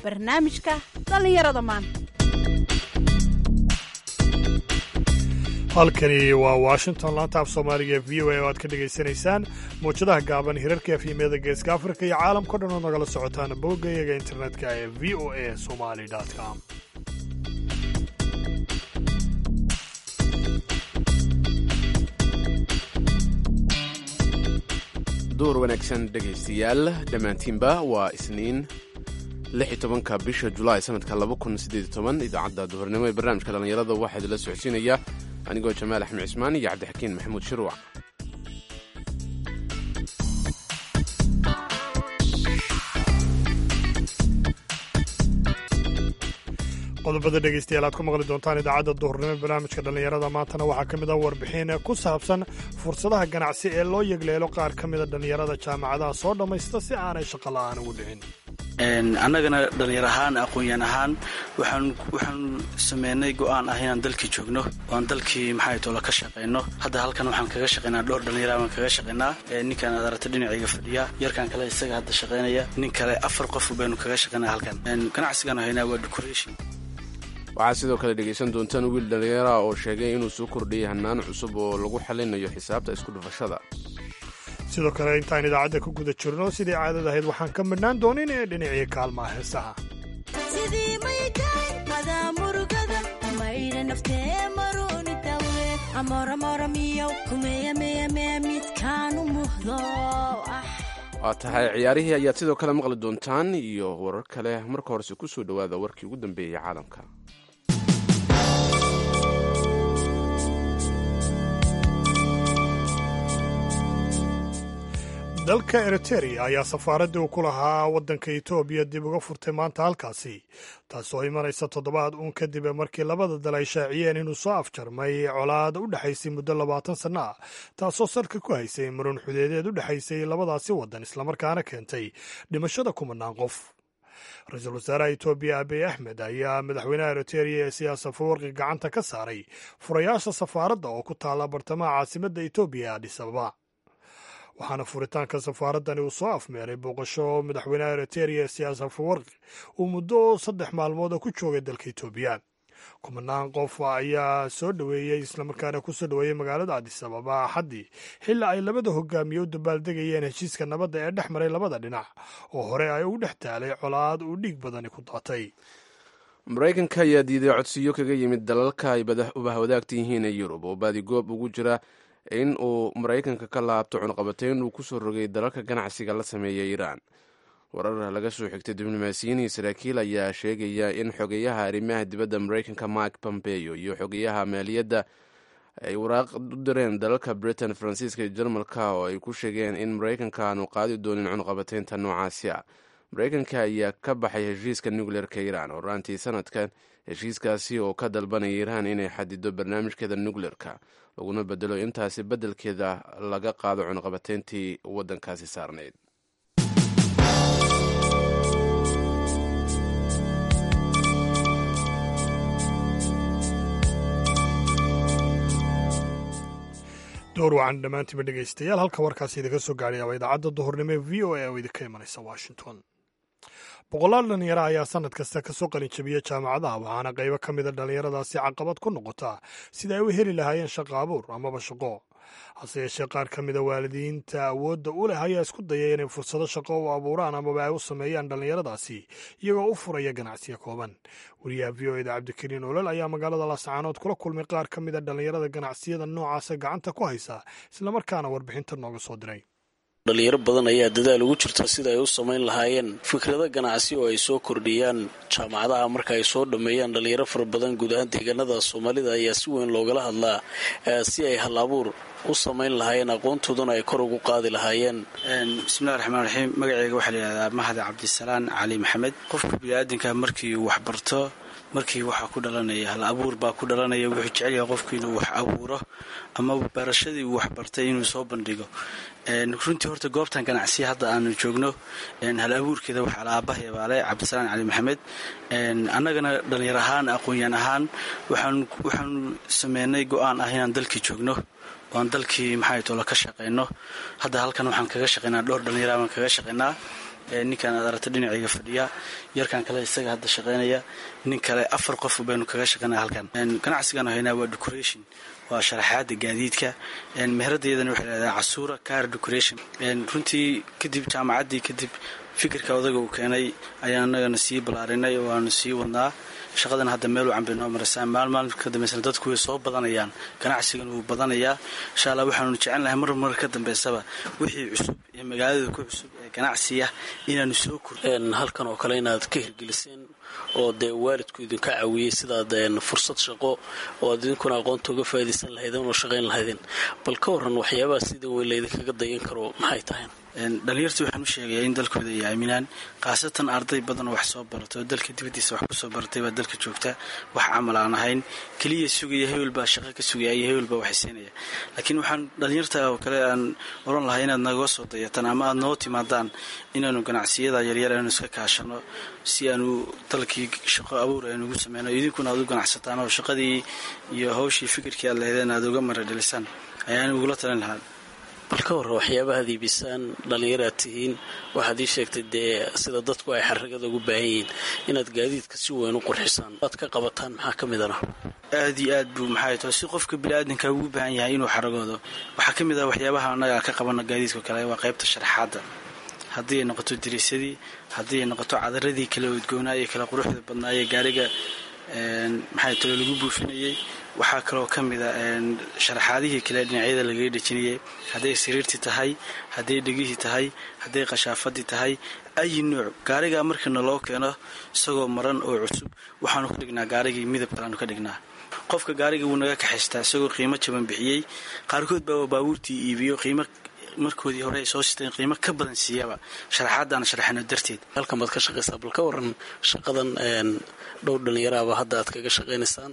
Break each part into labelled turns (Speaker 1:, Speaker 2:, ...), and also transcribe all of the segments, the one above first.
Speaker 1: barnaamijka dhallinyarada maanta
Speaker 2: halkani waa washington laanta af soomaaliga v o a oo aad ka dhegaysanaysaan mawjadaha gaaban hirarka efyimyada geeska afrika iyo caalamkao dhan oo nagala socotaan boggayaga internetka ee v o a somali com
Speaker 3: duur wanaagsan dhegaystayaal dhammaantiinba waa isniin tobanka bisha julaay sanadka idaacadda duhurnimo ee barnaamijka dhallinyarada waxaa idinla socodsiinaya anigoo jamaal axmed cismaan iyo cabdixakiin maxamuud shiruuc
Speaker 2: qodobada dhegaystayaal aad ku maqli doontaan idaacadda duhurnimo ee barnaamijka dhallinyarada maantana waxaa ka mid ah warbixin ku saabsan fursadaha ganacsi ee loo yegleelo qaar ka mida dhallinyarada jaamacadaha soo dhammaysta si aanay shaqo la'aan ugu dhicin
Speaker 4: annagana dhallinyar ahaan aqoon-yaan ahaan waxaan sameynay go'aan ah inaan dalkii joogno oan dalkii maxay toola ka shaqayno hadda halkan waxaan kaga shaqaynaa dhowr dhallinyara baan kaga shaqaynaa ninkan aad aragta dhinacayga fadhiya yarkan kale isaga hadda shaqaynaya nin kale afar qof baynu kaga shaqaynaa halkan ganacsigaan haynaa waa decoration
Speaker 3: waxaad sidoo kale dhegaysan doontaan wiil dhallinyara oo sheegay inuu soo kordhiyay hannaan cusub oo lagu xalinayo xisaabta isku dhufashada
Speaker 2: sidoo kale intaan idaacadda ku guda jirno sidii caadad ahayd waxaan ka midhnaan doonin ee dhinacii kaalmaha heesaha
Speaker 3: waa tahay ciyaarihii ayaad sidoo kale maqli doontaan iyo warar kale marka horese ku soo dhowaada warkii ugu dambeeyey caalamka
Speaker 2: dalka eriteria ayaa safaaraddii uu ku lahaa waddanka etoobiya dib uga furtay maanta halkaasi taasoo imanaysa toddobaad uun kadib markii labada dal ay shaaciyeen inuu soo afjarmay colaad u dhexaysay muddo labaatan sanno ah taasoo salka ku haysay maruun xudeedeed u dhexaysay labadaasi waddan islamarkaana keentay dhimashada kumanaan qof ra-iisul wasaaraha etoobiya abiy axmed ayaa madaxweynaha eriteria ee siyaasa fawarqi gacanta ka saaray furayaasha safaaradda oo ku taalla bartamaha caasimadda etoobiya ee adhis ababa waxaana furitaanka safaaraddani uu soo afmeeray booqasho madaxweynaha eriteria ee siyaasa fawarqi uu muddo saddex maalmood oo ku joogay dalka etoobiya kumanaan qof ayaa soo dhoweeyey islamarkaana ku soo dhoweeyey magaalada adis ababa axaddii xilli ay labada hogaamiye u dabaaldegayeen heshiiska nabadda ee dhex maray labada dhinac oo hore ay ugu dhex taalay colaad uu dhiig badani ku daatay
Speaker 3: maraykanka ayaa diiday codsiyo kaga yimid dalalka ay ubahwadaagta yihiin ee yurub oo baadigoob ugu jira in uu maraykanka ka laabto cunqabatayn uu ku soo rogay dalalka ganacsiga la sameeya iiraan warar laga soo xigtay diblomaasiyiin iyo saraakiil ayaa sheegaya in xogeyaha arrimaha dibadda maraykanka mike pompeo iyo xogeyaha maaliyadda ay waraaq u direen dalalka britain faransiiska iyo jarmalka oo ay ku sheegeen in maraykanka aanu qaadi doonin cunqabataynta noocaasi ah maraykanka ayaa ka baxay heshiiska nucleerka iiraan horaantii sanadkan heshiiskaasi oo ka dalbanaya iiraan inay xadido barnaamijkeeda nucleerka laguna bedelo intaasi beddelkeeda laga qaado cunqabatayntii waddankaasi saarnayd
Speaker 2: door wacan dhammaantiiba dhegaystayaal halka warkaasi idinka soo gaadhaya waa idaacadda duhurnimo ee v o a oo idinka imanaysa washington boqolaal dhallinyaro ayaa sanad kasta kasoo qalinjabiya jaamacadaha waxaana qaybo ka mida dhallinyaradaasi caqabad ku noqotaa sida ay u heli lahaayeen shaqo abuur amaba shaqo hase yeeshee qaar ka mida waalidiinta awoodda u leh ayaa isku daya inay fursado shaqo u abuuraan amaba ay u sameeyaan dhallinyaradaasi iyagoo u furaya ganacsiya kooban wariyaha v o eda cabdikariin olol ayaa magaalada laascaanood kula kulmay qaar ka mida dhallinyarada ganacsiyada noocaasa gacanta ku haysa islamarkaana warbixinta nooga soo diray
Speaker 4: dhalinyaro badan ayaa dadaal ugu jirta sida ay u samayn lahaayeen fikrado ganacsi oo ay soo kordhiyaan jaamacadaha marka ay soo dhammeeyaan dhalinyaro fara badan guud ahaan deegaanada soomaalida ayaa si weyn loogala hadlaa si ay hal abuur u samayn lahaayeen aqoontoodana ay kor ugu qaadi lahaayeen bismillahi raxmaan raxiim magaceyga waxaa layidhahdaa mahad cabdisalaan cali maxamed qofka biniaadanka markii uu waxbarto markii waxaa ku dhalanaya hal abuur baa ku dhalanaya wuxuu jecelyahay qofku inuu wax abuuro ama barashadii uu waxbartay inuu soo bandhigo runtii horta goobtan ganacsiya hadda aanu joogno hal abuurkeeda waxaa la aabahaya baale cabdisalaan cali maxamed annagana dhallinyar ahaan aqoon-yaan ahaan waxaan sameynay go-aan ah inaan dalkii joogno oan dalkii maxay tolo ka shaqayno hadda halkan waxaan kaga shaqaynaa dhowr dhallinyara baan kaga shaqaynaa
Speaker 5: ninkan aad aragta dhinacayga fadhiya yarkan kale isaga hadda shaqaynaya nin kale afar qof baynu kaga shaqaynaya halkan ganacsigan haynaa waa decoration waa sharaxaada gaadiidka meheradayadana waxay leedahay casuura car decoration runtii kadib jaamacaddii kadib fikirka odaga uu keenay ayaan anagana sii ballaarinay oo aanu sii wadnaa shaqadan hadda meel wacan bay noo maraysaa maal maalin ka dambeysana dadku way soo badanayaan ganacsigan wuu badanayaa insha allah waxaanu jecelnahay mar mar ka dambeysaba wixii cusub ee magaalada ku cusub ee ganacsiya inaanu soo kor
Speaker 4: halkan oo kale inaad ka hirgeliseen oo dee waalidku idinka caawiyey sidaad fursad shaqo oo aad idinkuna aqoonta uga faa'idaysan lahaydeen oo shaqayn lahaydeen bal ka warran waxyaabaha sida weyn laydinkaga dayan karo maxay tahay
Speaker 5: dhalinyarta waxaan u sheegayaa in dalkooda ay aaminaan khaasatan arday badan wax soo baratay oo dalka dibaddiisa wax kusoo baratay baa dalka joogta wax camal aan ahayn keliya sugaya hebel baa shaqo ka sugaya iyo hebel baa waxaysiinaya laakiin waxaan dhalinyarta oo kale aan oran lahay inaad naga soo dayataan ama aad noo timaadaan inaanu ganacsiyada yaryar aanu iska kaashano si aanu dalkii shaqo abuur aynugu sameyno idinkuna aad u ganacsataan oo shaqadii iyo hawshii fikirkii aad lahaydeen aad uga maradhelisaan ayaan ugula talin lahaa
Speaker 4: bal ka warra waxyaabaha ad iibisaan dhallinyar aad tihiin waxaad ii sheegtay dee sida dadku ay xaragada ugu baahan yihiin inaad gaadiidka si weyn u qurxisaan waad ka qabataan maxaa ka midana
Speaker 5: aad iyo aad buu maxay tahay si qofka biniaadanka ugu baahan yahay inuu xaragoodo waxaa ka mid ah waxyaabaha annaga ka qabano gaadiidka kale waa qaybta sharaxaadda haddii ay noqoto diriisadii haddii ay noqoto cadaradii kala udgoonaa ee kala quruxda badnaa ee gaariga maxay talo lagu buufinayay waxaa kaloo ka mid a sharaxaadihii kale dhinacyada lagaga dhejinayay hadday sariirtii tahay hadday dhegihii tahay hadday qashaafadii tahay ayi nuuc gaarigaa markiina loo keeno isagoo maran oo cusub waxaanu ka dhignaa gaarigii midab kaleanu ka dhignaa qofka gaariga wuu naga kaxaystaa isagoo qiimo jaban bixiyey qaarkood baa baabuurtii iibiyo qiimo markoodii hore ay soo siteen qiimo ka badan siiyaba sharaxaadaan sharaxino darteed
Speaker 4: halkan baad ka shaqaysaa bal ka waran shaqadan dhowr dhallinyaraaba hadda aad kaga shaqaynaysaan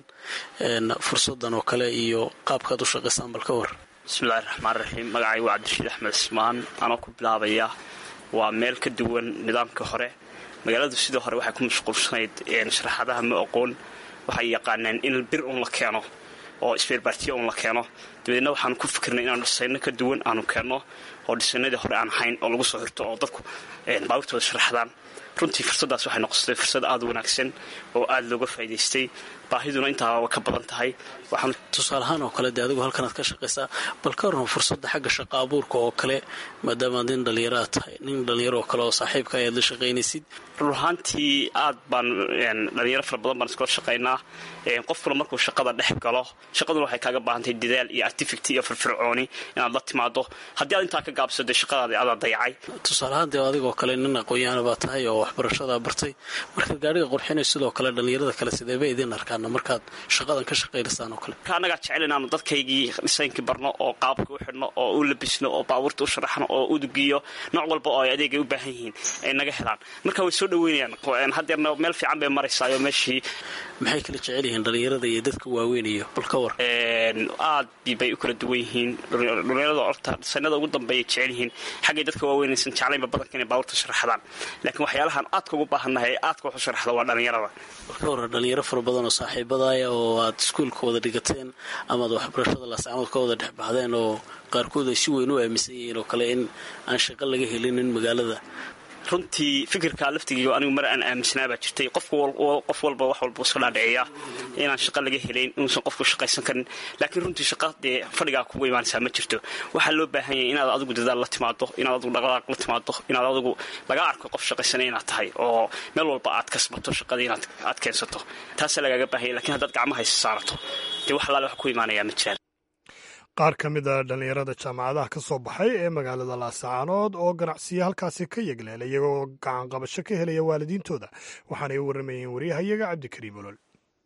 Speaker 4: fursadan oo kale iyo qaabkaad u shaqaysaan bal ka waran
Speaker 6: bismillahi raxmaan raxiim magacay waa cabdirashiid axmed cismaan anoo ku bilaabaya waa meel ka duwan nidaamka hore magaaladu sidoo hore waxay ku mashquulsanayd sharaxaadaha ma aqoon waxay yaqaaneen in bir un la keeno oo sbeerbaartiya un la keeno dabadeedna waxaanu ku fikirnay inaanu dhisayno ka duwan aanu keenno oo dhisaynadii hore aan ahayn oo lagu soo xirto oo dadku baabuurtooda sharaxdaan runtii fursaddaas waxay noqotay fursad aada u wanaagsan oo aada looga faa'idaystay baahiduna intaa ka badan tahay waxaanu
Speaker 4: tusaale ahaan oo kale dee adigu halkanaad ka shaqaysaa bal ka warran fursadda xagga shaqa abuurka oo kale maadaamaad nin dhallinyaraad tahay nin dhallinyaro oo kale oo saaxiibka ayaad la shaqaynaysid
Speaker 6: run ahaantii aad baan dhalinyaro fara badan baan iskula shaqaynaa qofkuna markuu shaqada dhex galo shaqaduna waxay kaaga baahantahay dadaal iyo activity iyo firfircooni inaad la timaado haddii aad intaa ka gaabsado shaqadaadi adaa dayacay
Speaker 4: tusaale ahaan dee adigoo kale nin aqoon-yaana baa tahay oo waxbarashadaa bartay markaad gaadhiga qorxinay sidoo kale dhallinyarada kale sideeba idin arkaana markaad shaqadan ka shaqaynaysaan oo kale
Speaker 6: marka annagaa jecel inaanu dadkaygii dhisaynkii barno oo qaabka u xidhno oo u labisno oo baabuurta u sharaxno oo udugiyo nooc walba oo ay adeegay u baahan yihiin ay naga helaan marka way soo dhaweynayaan haddeerna meel fiican bay maraysaayoo meeshii
Speaker 4: maxay kala jecel yihiin dhallinyarada iyo dadka waaweynayo bal ka war
Speaker 6: aad bay u kala duwan yihiin dhallinyarada orta sanada ugu dambeeyay jecel yihiin xaggay dadka waaweynaysan jeclaynba badanka inay baabuurta sharaxdaan laakiin waxyaalahan aadka ugu baahannahay ee aadka wax u sharaxda waa dhallinyarada
Speaker 4: bal ka warran dhalinyaro fara badan oo saaxiibadaaya oo aad iskuulka wada dhigateen amaad waxbarashada laasacnood ka wada dhex baxdeen oo qaarkood ay si weyn u aaminsan yihiin oo kale in aan shaqo laga helinin magaalada
Speaker 6: runtii fikirkaa laftigiiga anigu mar aan aaminsanaa baa jirtay qof walba wax walba iska dhaadhiciya inaan shaqa laga helayn inuusan qofku shaqaysan karin laakiin runtii shaqa dee fadhigaa kugu imaanaysaa ma jirto waxaa loo baahan yahay inaad adigu dadaal la timaado inaad adigu dhaqdhaqaaq la timaado inaad adigu laga arko qof shaqaysanay inaad tahay oo meel walba aad kasbato shaqadii inaad aad keensato taasaa lagaaga baahan yahy lakiin haddaad gacmaha haysa saarato dee wax allaale wax ku imaanayaa ma jiraan
Speaker 2: qaar ka mid a dhallinyarada jaamacadaha ka soo baxay ee magaalada laasacaanood oo ganacsiya halkaasi ka yegleela iyagoo gacan qabasho ka helaya waalidiintooda waxaanay u warramayeen waryahayaga cabdikariim olol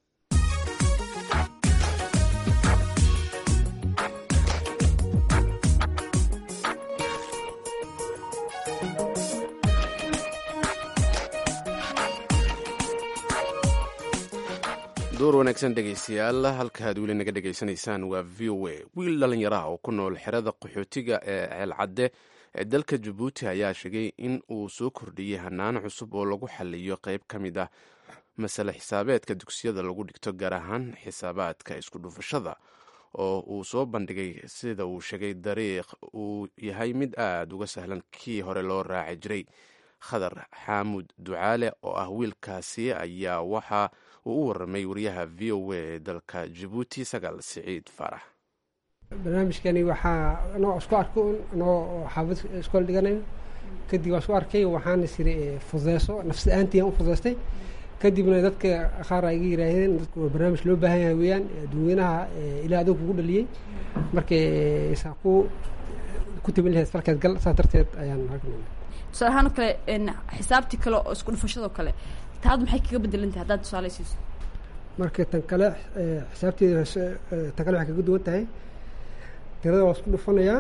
Speaker 3: door wanaagsan dhegaystayaal halkaaad weli naga dhegaysanaysaan waa v o a wiil dhallinyaraha oo ku nool xerada qaxootiga ee ceelcadde ee dalka jabuuti ayaa sheegay in uu soo kordhiyey hanaano cusub oo lagu xaliyo qayb ka mid ah masale xisaabeedka dugsiyada lagu dhigto gaar ahaan xisaabaadka isku dhufashada oo uu soo bandhigay sida uu sheegay dariiq uu yahay mid aada uga sahlan kii hore loo raaci jiray khadar xaamud ducaale oo ah wiilkaasi ayaa waxa uu u waramay wariyaha v o a ee dalka jabuuti sagaal siciid faarax
Speaker 7: barnaamijkani waxaa anoo isku arko anoo xaafad iskool dhiganayo kadib waa isku arkay waxaan isiri fudeyso nafsi ahaantiian u fudeystay kadibna dadka qaar ay iga yiraahdeen dadku waa barnaamij loo baahan yahay weeyaan dadweynaha ilaa adoog kugu dhaliyey markay saa ku ku tabin lahayd falkeed gal saas darteed ayaan ragna
Speaker 1: tusaale ahaan oo kale xisaabtii kale oo isku dhufashadoo kale taadu maxay kaga bedelan tahay haddaad tusaale siiso
Speaker 7: marka tan kale xisaabteeda tan kale waxay kaga duwan tahay tirada waa isku dhufanayaa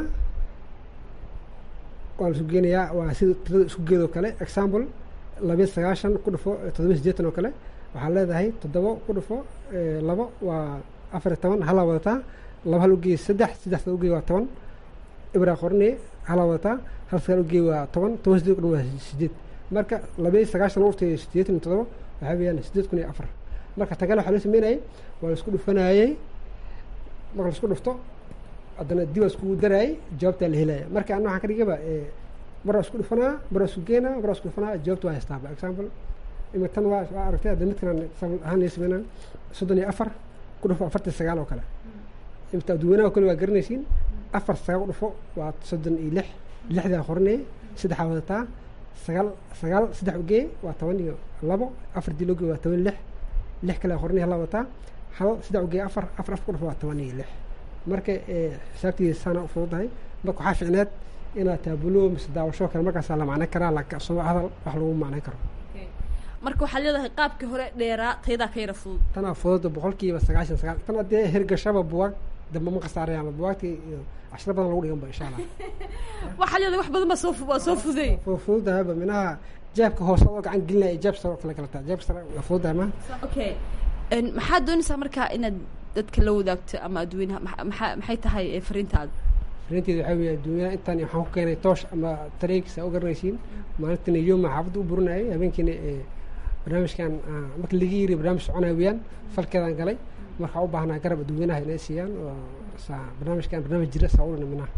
Speaker 7: waa la isu geenayaa waa sida tirada isku geedoo kale example labiyo sagaashan ku dhufo toddobiyo siddeetan oo kale waxaa leedahay toddobo ku dhufo labo waa afar iyo toban halaa wadataa laba hal ugeey saddex saddex sal ugeey waa toban ibraa qorne halaa wadataa hal sagaal ugeey waa toban toban sideed kudhan waa sideed marka labiyo sagaashan urtay siddeetan iyo toddoba waxaa weeyaan sideed kun iyo afar marka tan kale waxaa loo sameynayay waa la isku dhufanayey marka la isku dhufto haddana dib waa iskugu daraayay jawaabtaa la helaya marka ana waxaan ka dhigaba maraa isku dhufanaa maraa isku geenaa maraa isku dhufanaa jawaabta waa haystaaba example ima tan waa waa aragtay hadda midkan example ahaan ay sameynaan soddon iyo afar ku dhufo afartan sagaal oo kale imta dadweynaha kale waa garanaysiin afar sagaal ku dhufo waa soddon iyo lix lixdaa qoranaya saddexaa wadataa sagaal sagaal saddex ugee waa toban iyo labo afar dii logee waa toban lix lix kale qoranaya halaa wadataa hal saddex ugee afar afar afar ku dhufo waa toban iyo lix marka xisaabtiisa saana u fududahay marka waxaa ficneed inaad taabulo mise daawasho kale markaasaa la macnayn karaa laakiin hadal wax lagu macnayn karo
Speaker 1: marka waxaad leedahay qaabkii hore dheeraa taydaa ka yara fudud
Speaker 7: tanaa fududa boqolkiiba sagaashan sagaal tan haddee hirgashaba buwaag dambe ma qasaarayaan buwaagtii iyo cashiro badan lagu dhigan ba insha allah
Speaker 1: waxaad leedahay wax badan baa soo waa soo fuday
Speaker 7: fududahayba minaha jaabka hoose oo gacan gelinaya iyo jaab sare oo kale kala taa jaab sare waa fududahay ma
Speaker 1: okay maxaad doonaysaa markaa inaad dadka la wadaagto ama adduweynaha maxaa maxay tahay fariintaada
Speaker 7: fariinteeda waxaa weeye adduunyaha intaan waxaan ku keenay toosh ama tareegis aa u garanaysiin maalintina yooma xaafadda u burinayay habeenkiina barnaamijkan marka laga yiri barnaamij soconaya weeyaan falkeedaan galay markaa u baahnaa garab adduweynaha inay siiyaan oo saa barnaamijkan barnaamij jira saa ulana minaha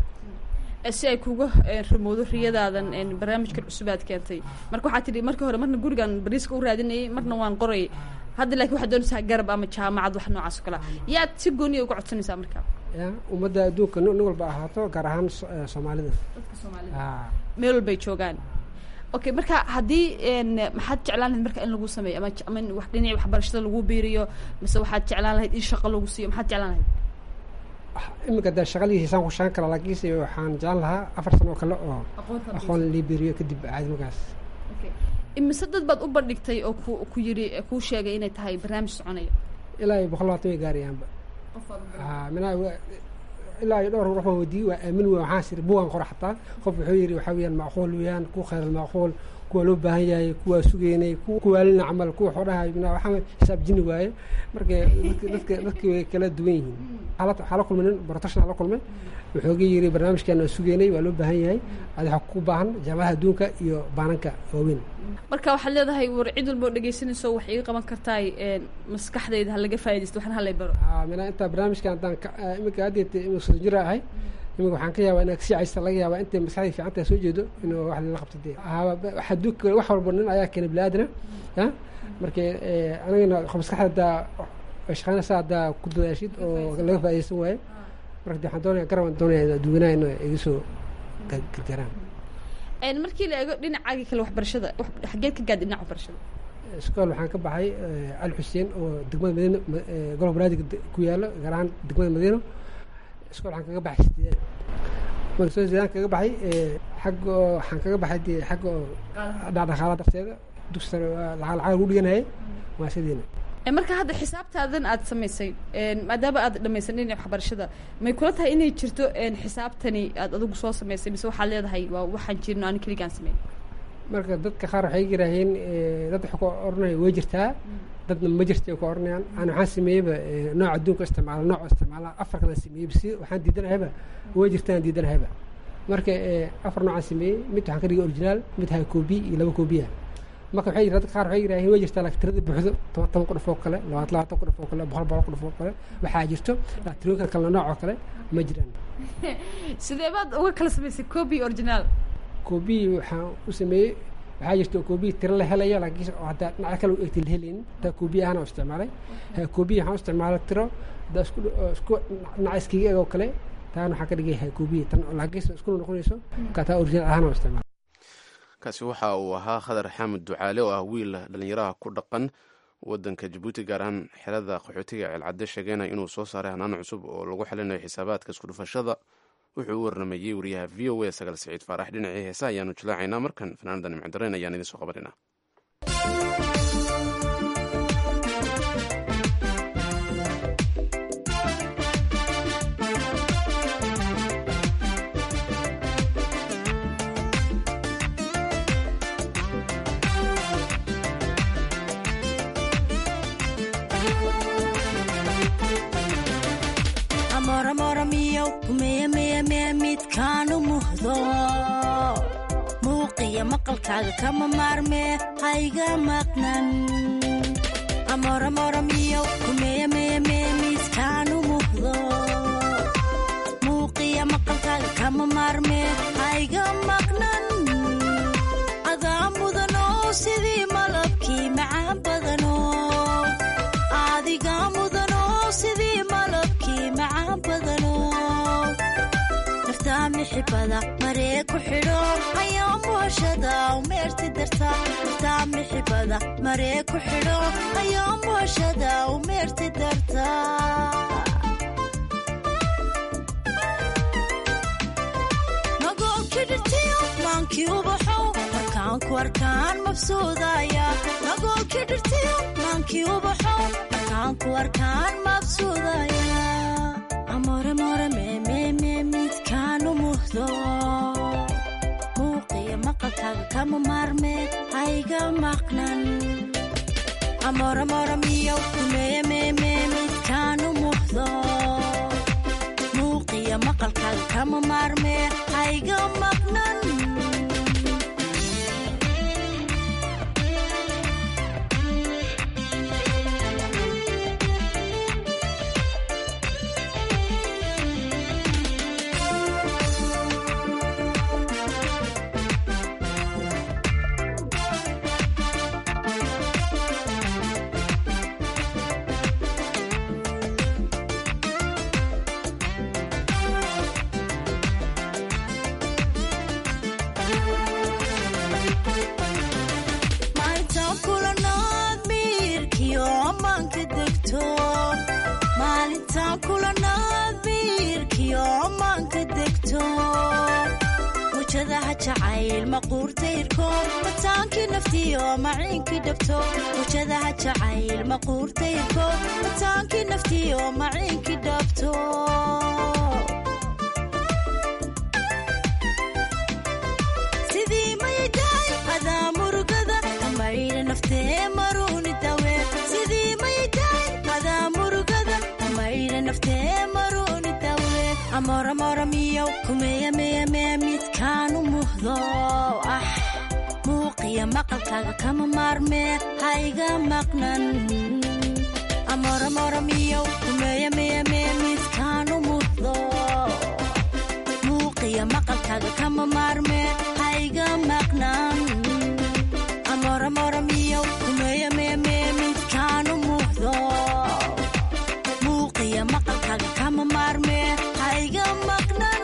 Speaker 1: si ay kuga rimowdo riyadaadan barnaamijkan cusub aad keentay marka waxaa tidhi markii hore marna gurigan bariiska u raadinayay marna waan qorayay hadda laakiin waxaad doonaysaa garab ama jaamacad wax noocaas o kalea yaad si gooniya uga codsanaysaa marka
Speaker 7: ya ummadda adduunka nin walba ahaato gaar ahaan soomaalida
Speaker 1: dadka soomaalida meel walbay joogaan okay marka haddii maxaad jeclaan lahayd marka in lagu sameeyo ama ama in wax dhinaci waxbarashada lagu biiriyo mise waxaad jeclaan lahayd in shaqo lagu siiyo maxaad jeclaan lahayd
Speaker 7: iminka dee shaqadii hiisaan ku shaqan kara laakiinse waxaan jeclaan lahaa afar sano oo kale oo aqoon liibiriyo kadib caadi markaas
Speaker 1: imise dad baad u bandhigtay oo ku ku yidhi kuu sheegay inay tahay barnaamij soconayo
Speaker 7: ilaa iyo boqol labaatan way gaarayaanba minaa ilaa iyo dhowr ruux baan weydiiyey waa aamin wey waxaan siri bugaan qora xataa qof wuxuu yidhi waxaa weeyaan macquul weeyaan ku khayr macquul kuwa loo baahan yahay kuwaa sugeynay kuwaalina camal kuwa xoodhahay minaa waxaa xisaab jini waaye marka dadka dadka way kala duwan yihiin waxaa la kulmay nin barotashna la kulmay wuxuu ga yidhi barnaamijkan waa sugeynay waa loo baahan yahay adi waxaa ku baahan jaamacadaha adduunka iyo baananka waaweyn
Speaker 1: marka waxaad leedahay war cid walba oo dhegaysanayso wax iga qaban kartaay maskaxdayda ha laga faa'idaysto waxna halay baro
Speaker 7: mina intaa barnaamijkan haddaan iminka haddeet imika soddon jira ahay iminka waxaan ka yaabaa inaad kasii caysta laga yaabaa intay maskaxdii fiicantaa soo jeedo inuu wax lala qabto dee wax adduunka wax walba nin ayaa keenay bini aadana ya marka anigana maskaxda haddaa shaqaynaysa haddaa ku dadaashid oo laga faa'idaysan waayo marka de waxaan doonaya garabaan doonaya adduunyanaha ina iga soo gargaaraan
Speaker 1: markii la eego dhinacaagii kale waxbarashada xageed ka gaad dhinaca waxbarashada
Speaker 7: iskool waxaan ka baxay al xuseen oo degmada madiino golob banaadiga ku yaalo gaar ahaan degmada madiino iskool waxaan kaga baxay sideedaad marka soo sideedaan kaga baxay xagga oo waxaan kaga baxay dee xagga oo dhaqdhaqaala darteeda dugsi sare lacag lacag lagu dhiganayay waa sidiina
Speaker 1: marka hadda xisaabtaadan aad samaysay maadaama aad dhamaysan dhinaca waxbarashada may kula tahay inay jirto xisaabtani aad adigu soo samaysay mise waxaad leedahay waa waxaan jirno ani keligaan sameyn
Speaker 7: marka dadka qaar waxay yiraaheen dad waxay ku oranaya way jirtaa dadna ma jirta ku oranayaan ana waxaan sameeyeyba nooc adduunka isticmaala nooc isticmaala afar kala sameeyey si waxaan diidanahayba way jirtaan diidanahayba marka afar noocaan sameeyey mid waxaan ka dhigay original mid hay koobi iyo laba koobiya marka waxay dadka qaar waxay yiraaheen way jirtaa laakiin tirada buuxdo toban toban qudhuf oo kale labaatan labaatan qudhuf oo kale boqol boqol qudhuf oo kale waxaa jirto tirooyinka kale nooc oo kale ma jiraan
Speaker 1: sidee baad uga kala samaysay copy original
Speaker 7: copy waxaan u sameeyey waxaa jirta koobiya tiro la helayo laakiin oo haddaa dhinaca kale u eegti la helaynin taa koobiya ahaan oo isticmaalay koobiya waxaan u isticmaalay tiro haddaa isku isku dhinaca iskiga eegoo kale taana waxaa ka dhigay koobiya tan laakiin iskuna noqonayso markaa taa original ahaan oo isticmaalay
Speaker 3: kaasi waxa uu ahaa khadar xaamud ducaale oo ah wiil dhallinyaraha ku dhaqan wadanka jabuuti gaar ahaan xerada qaxootiga ceelcadde sheegeynaya inuu soo saaray hanaan cusub oo lagu xalinayo xisaabaadka iskudhufashada wuxuu u warramayey wariyaha v o a sagaal siciid faarax dhinacii heesa ayaanu jilaacaynaa markan fanaanada nimcdareen ayaan idiin soo qabanayna
Speaker 8: midkaanu muhdo muuqiya maqalkaaga kama maarmee hayga maqnan amoramoramiyo kumeyameeme midkaanu muhdo muuqiya maqalkaaga kama maarmee hayga maqnan adaa mudanoo sidii malabkii macaan badanoo adiga mudanoo sidii malabkii macaan badanoo mixibada maree ku xidho ayaa mooshada umeerti darta dartaa mixibada maree ku xidho ayaa mooshada umeerti darta nagoolki dhirtiyo maankii ubaxow markaan ku arkaan mabsuudaya nagoolki dhirtiyo maankii ubaxow markaan ku arkaan mabsuudaya amoremore meememe midkaanu muhdo muuqiya maqalkaaga kama maarme hayga maqnan amoremoremiyo kumeeyameeme midkaanu muhdo muuqiya maqalkaaga kama maarme hayga maqnan mataankii naftiyo maciinkii dhabto wujadaha jacayl maquurtayrko mataankii naftiyo maciinkii dhabto sidii maydaay adaa murugada amaydha naftee maruuni dawe sidii maydaay adaa murugada amaydha naftee maruuni dawe amoramoramiyo kumeeyameyame midkaanu muhdo ah muuqiya maqalkaaga kama maarmee hayga maqnan amoramoramiyo kumeeyameyame midkaanu muhdo muuqiya maqalkaaga kama maarmee hayga maqnan amoramoramiyo kumeeyameme midkaanu muhdo muuqiya maqalkaaga kama maarmee hayga maqnan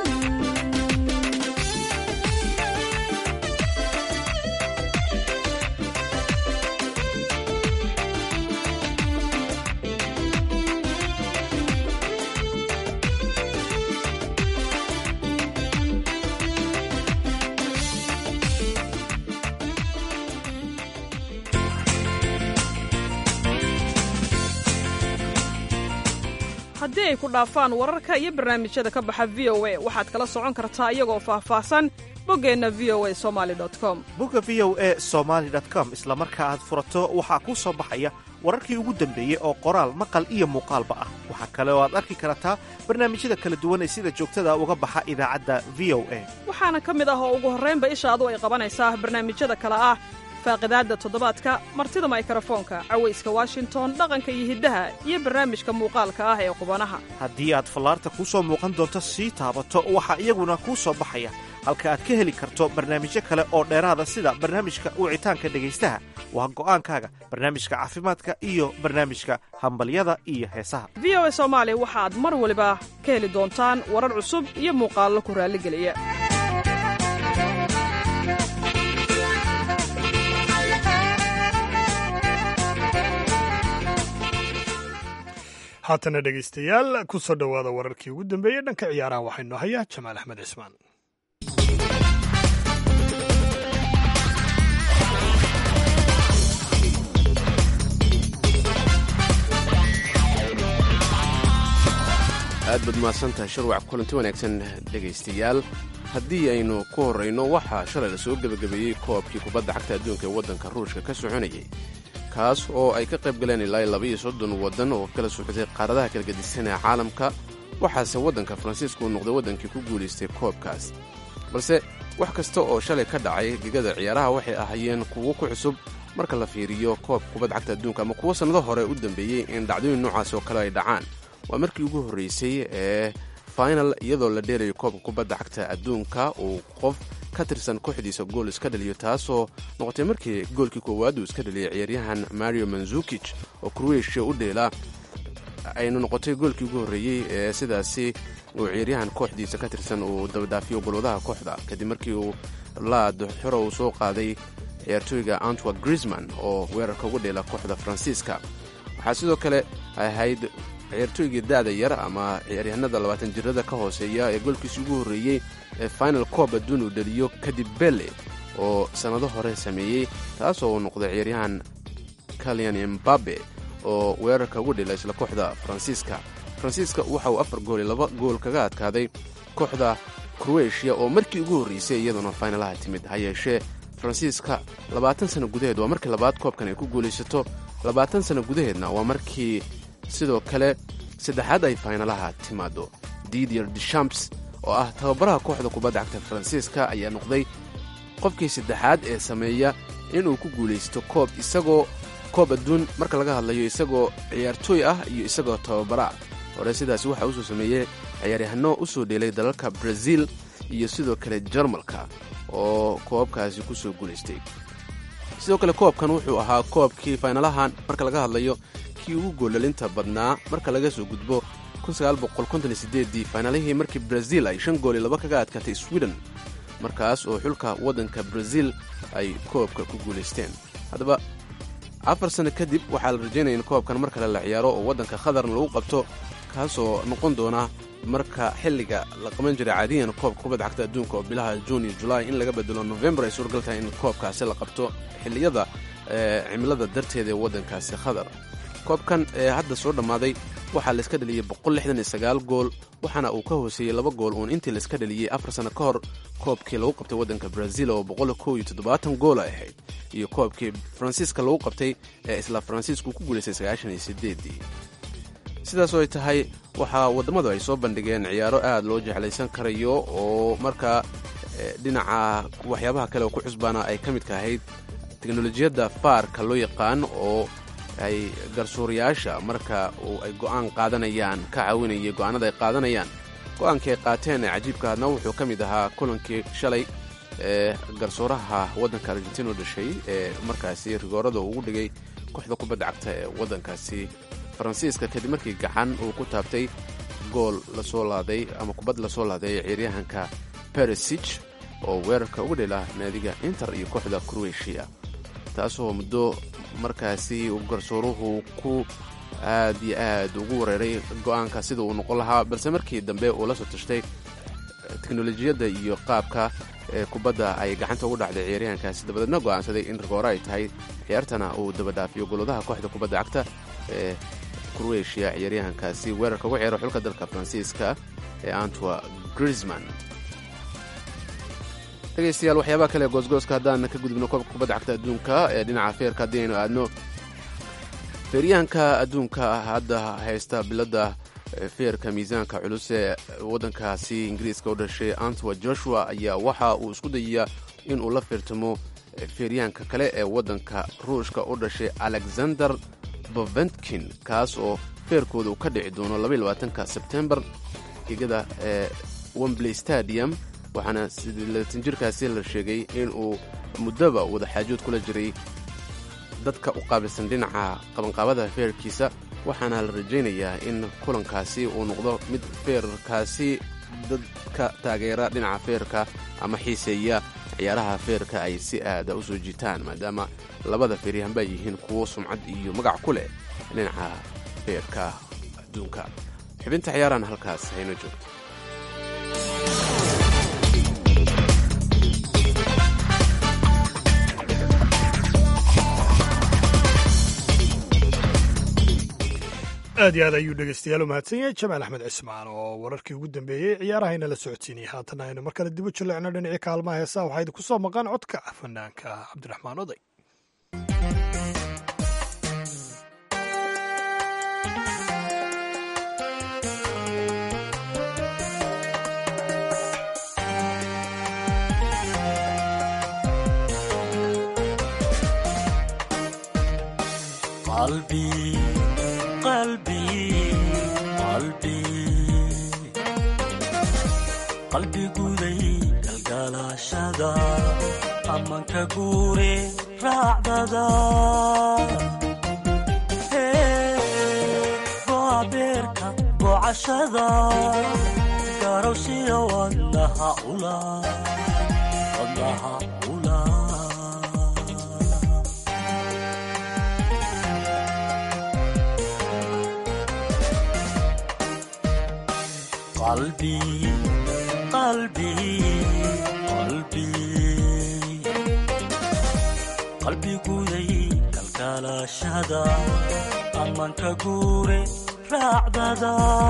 Speaker 9: haddii ay ku dhaafaan wararka iyo barnaamijyada ka baxa v o a waxaad kala socon kartaa iyagoo faahfaahsan boggeenna v o a somali com
Speaker 10: bogga v o a somaali com isla marka aad furato waxaa kuu soo baxaya wararkii ugu dambeeyey oo qoraal maqal iyo muuqaalba ah waxaa kale oo aad arki kartaa barnaamijyada kala duwan ee sida joogtada uga baxa idaacadda v o a
Speaker 9: waxaana ka mid ah oo ugu horraynba ishaadu ay qabanaysaa barnaamijyada kale ah faaqidaadda toddobaadka martida maykarafoonka cawayska washington dhaqanka iyo hiddaha iyo barnaamijka muuqaalka ah ee qubanaha
Speaker 10: haddii aad fallaarta kuu soo muuqan doonto sii taabato waxaa iyaguna kuu soo baxaya halka aad ka heli karto barnaamijyo kale oo dheeraada sida barnaamijka wicitaanka dhegaystaha waa go'aankaaga barnaamijka caafimaadka iyo barnaamijka hambalyada iyo heesaha
Speaker 9: v o a soomaali waxaad mar waliba ka heli doontaan warar cusub iyo muuqaallo ku raalligeliya
Speaker 2: haatana dhegaystayaal ku soo dhowaada wararkii ugu dambeeyey dhanka ciyaaraha waxaynu hayaa jamaal axmed cismaan
Speaker 3: aad baad mahadsantahay sharwac kulanti wanaagsan dhegaystayaal haddii aynu ku horrayno waxaa shalay la soo gebagabeeyey koobkii kubadda cagta adduunka ee waddanka ruushka ka soconayay kaas oo ay ka qayb galeen ilaa labaiyo soddon waddan oo kala socday qaaradaha kala gedisan ee caalamka waxaase waddanka faransiiska uu noqday waddankii ku guulaystay koobkaas balse wax kasta oo shalay ka dhacay gegada ciyaaraha waxay ahaayeen kuwo ku cusub marka la fiiriyo koobka kubadda cagta adduunka ama kuwo sannado hore u dambeeyey in dhacdooyin noocaas oo kale ay dhacaan waa markii ugu horraysay ee final iyadoo la dheelayo koobka kubadda cagta adduunka uu qof ka tirsan kooxdiisa gool iska dhaliyo taasoo noqotay markii goolkii koowaad uu iska dhaliyay ciyaaryahan mario manzukij oo kroatia u dheela aynu noqotay goolkii ugu horreeyey ee sidaasi uu ciyaaryahan kooxdiisa ka tirsan uu dabadhaafiyo golwadaha kooxda kadib markii uu laad xoro uu soo qaaday ciyaartooyga antwa grisman oo weerarka ugu dheela kooxda faransiiska waxaa sidoo kale ahayd ciyaartooygii da'da yar ama ciyaaryahanada labaatan jirada ka hooseeya ee goolkiisi ugu horreeyey ee final coob adduun uu dhaliyo kadib belle oo sannado hore sameeyey taasoo uu noqday ciyaaryahan kalian embabe oo weerarka ugu dhila isla kooxda faransiiska faransiiska waxa uu afar gool iyo laba gool kaga adkaaday kooxda kroatia oo markii ugu horreysay iyaduna faynalaha timid ha yeeshee faransiiska labaatan sanno gudaheed waa markii labaad koobkan ay ku guulaysato labaatan sanno gudaheedna waa markii sidoo kale saddexaad ay faynalaha timaado didier dechamps oo ah tababaraha kooxda kubadda cagta faransiiska ayaa noqday qofkii saddexaad ee sameeya inuu ku guulaysto koob isagoo koob adduun marka laga hadlayo isagoo ciyaartooy ah iyo isagoo tababara hore sidaasi waxaa usoo sameeyey ciyaaryahanno u soo dheelay dalalka braziil iyo sidoo kale jarmalka oo koobkaasi ku soo guulaystay sidoo kale koobkan wuxuu ahaa koobkii faynalahan marka laga hadlayo kii ugu goollalinta badnaa marka laga soo gudbo dii faynalihii markii braziil ay shan gool iyo laba kaga adkaatay sweden markaas oo xulka waddanka braziil ay koobka ku guulaysteen haddaba afar sanno kadib waxaa la rajaynaya in koobkan mar kale la ciyaaro oo waddanka khatarna lagu qabto kaasoo noqon doona marka xilliga la qaban jiray caadiyan koobka kubadda cagta adduunka oo bilaha juun iyo julaay in laga bedelo novembar ay suuragal tahay in koobkaasi la qabto xilliyada cimilada darteeda ee waddankaasi khatar koobkan ee hadda soo dhammaaday waxaa layska dhaliyey gool waxaana uu ka hooseeyey laba gool uun intii layska dhaliyey afar sanno ka hor koobkii lagu qabtay waddanka braziil oo gool ay ahayd iyo koobkii faransiiska lagu qabtay ee isla faransiisku ku guulaystay sidaasoo ay tahay waxaa wadammadu ay soo bandhigeen ciyaaro aad loo jeclaysan karayo oo markaa dhinaca waxyaabaha kale oo ku cusbaana ay ka midka ahayd teknolojiyadda faarka loo yaqaan oo ay garsuurayaasha marka ay go'aan qaadanayaan ka caawinaya go'aanada ay qaadanayaan go'aankii ay qaateen ee cajiibka hadna wuxuu ka mid ahaa kulankii shalay ee garsuuraha waddanka argentina u dhashay ee markaasi rigoorada ugu dhigay kooxda kubadda cagta ee waddankaasi faransiiska kadib markii gacan uu ku taabtay gool lasoo laaday ama kubad lasoo laaday ciyaaryahanka beresich oo weerarka uga dhela naadiga inter iyo kooxda kroatia taasoo muddo markaasi uu garsooruhu ku aad iyo aad ugu wareeray go'aanka sida uu noqon lahaa balse markii dambe uu la soo tashtay teknolojiyadda iyo qaabka ee kubadda ay gacanta ugu dhacday ciyaaryahankaasi dabadeedna go'aansaday in rigoore ay tahay ciyaartana uu dabadhaafiyo goladaha kooxda kubadda cagta ee kroatia ciyaaryahankaasi weerarka ugu ciyaaro xulka dalka faransiiska ee antwa grisman dhegaystayaal waxyaabaha kale goosgooska haddaan ka gudubno koobka kubadda cagta adduunka ee dhinaca feerka haddii aynu aadno feeryahanka adduunka hadda haysta biladda feerka miisaanka culus ee waddankaasi ingiriiska u dhashay antwa joshua ayaa waxa uu isku dayayaa inuu la feertamo feeryahanka kale ee waddanka ruushka u dhashay alexander boventkin kaas oo feerkooda uu ka dhici doono ka sebtembar igada ee wembley stadium waxaana sidlaatan jirkaasi la sheegay in uu muddoba wadaxaajood kula jiray dadka u qaabilsan dhinaca qabanqaabada feerkiisa waxaana la rajaynayaa in kulankaasi uu noqdo mid feerkaasi dadka taageera dhinaca feerka ama xiiseeya ciyaaraha feerka ay si aada u soo jiitaan maadaama labada feeryahanba ay yihiin kuwo sumcad iyo magac ku leh dhinaca feerka adduunka xubinta ciyaarahan halkaas hayno joogto
Speaker 2: aad iyo aad ayuu dhegeystayaal u mahadsan yahay jamaal axmed cismaan oo wararkii ugu dambeeyey ciyaarahayna la socodsiinayay haatan aynu mar kale dib u jaleecno dhinacii kaalmaha heesaha waxaa idinku soo maqan codka fanaanka cabdiraxmaan oday
Speaker 11: qalbiguday galgalaashada amanka guure raacdada goabeerka gocashada garowshiya wadnaha ula qalbi qalbi qalbi qalbiguday kalkalaashada amanka guure raacdada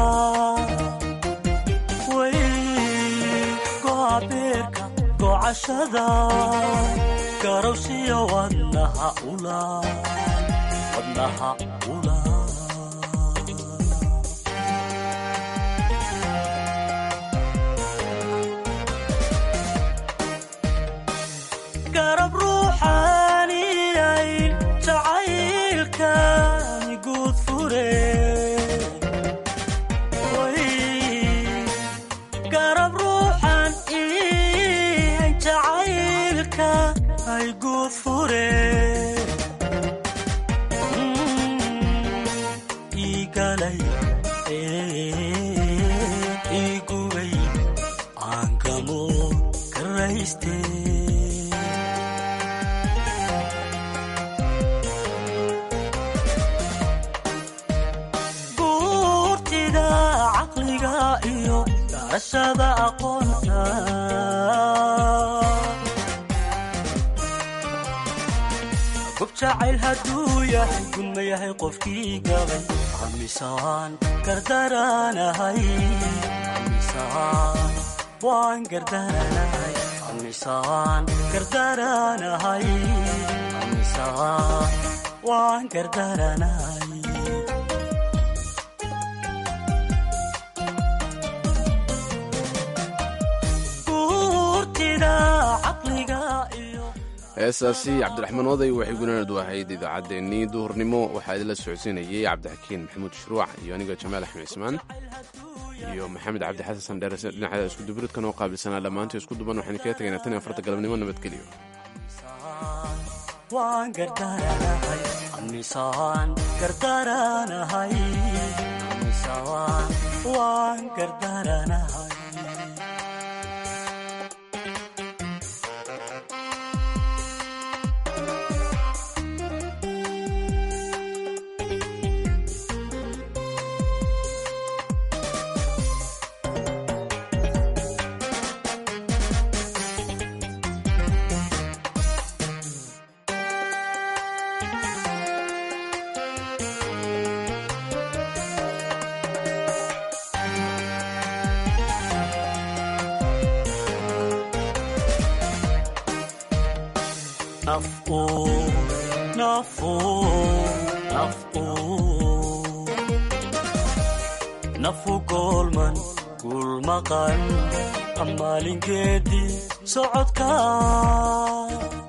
Speaker 11: way goabeerka gocashada garowshiya wadnaha ula wadnaha ula garab ruuxaaniyay jacaylkani guud fure garab ruuxan iyay jacaylka ay guud fure igalay igubay aankamo karayste iyo garashada aqoonta gob jacayl hadduu yahay gunma yahay qofkii gabay amisaan gardaranahay amisaan waan gardaranahay amisaan gardaranahay amisaan waan gardaranahay
Speaker 3: heesaasi cabdiraxmaan oday waxay gunaanadu ahayd idaacaddeenii duhurnimo waxaa idinla socodsiinayay cabdixakiin maxamuud shuruuc iyo aniga jamaal axmed cismaan iyo maxamed cabdi xasan dheerese dhinaceeda iskudubiridkan oo qaabilsanaa dhammaantii isku duban waxaynu kaga tegaynaa tan iyo afarta galabnimo nabadgelyo
Speaker 11: waan gardaranahay amisaan gardaranahay amisaan waan gardaranahay nafu goolman guulmaqan amaalingeedii socodka